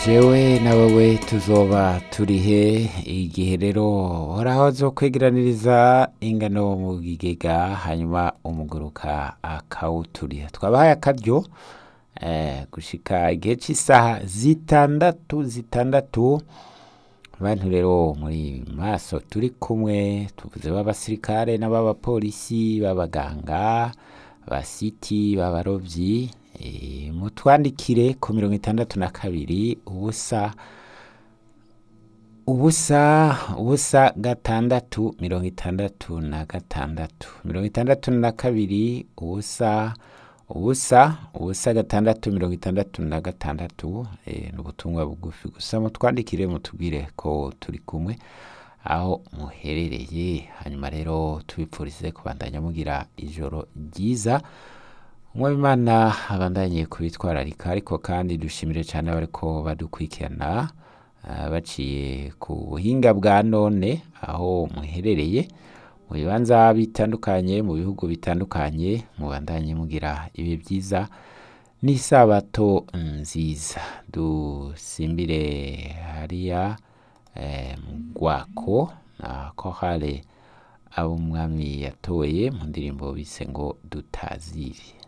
jewe na wewe tuzoba turihe igihe rero horaho zo kwegeraniriza ingano mu gigega hanyuma umuguruka akawuturiha twabahaye akaryo eh, gushika igihe cy'isaha zitandatu zitandatu abantu rero muri maso turi kumwe tuvuze b'abasirikare n'ab'abapolisi b'abaganga basiti b'abarovyi eh, mutwandikire ku mirongo itandatu na kabiri ubusa ubusa ubusa gatandatu mirongo itandatu na gatandatu mirongo itandatu na kabiri ubusa ubusa ubusa gatandatu mirongo itandatu na gatandatu eh, ni ubutumwa bugufi gusa mutwandikire mutubwire ko turi kumwe aho muherereye hanyuma rero tubipfurize kubandanya mugira ijoro ryiza umwabimana abandanye kubitwararika ariko kandi dushimire cyane abariko badukurikirana ah, baciye ku buhinga bwa none aho muherereye mu bibanza bitandukanye mu bihugu bitandukanye mubandanye mugira ibihe byiza n'isabato nziza dusimbire hariya eh, mu rwako na kohale abo umwami yatoye mu ndirimbo bise ngo dutazire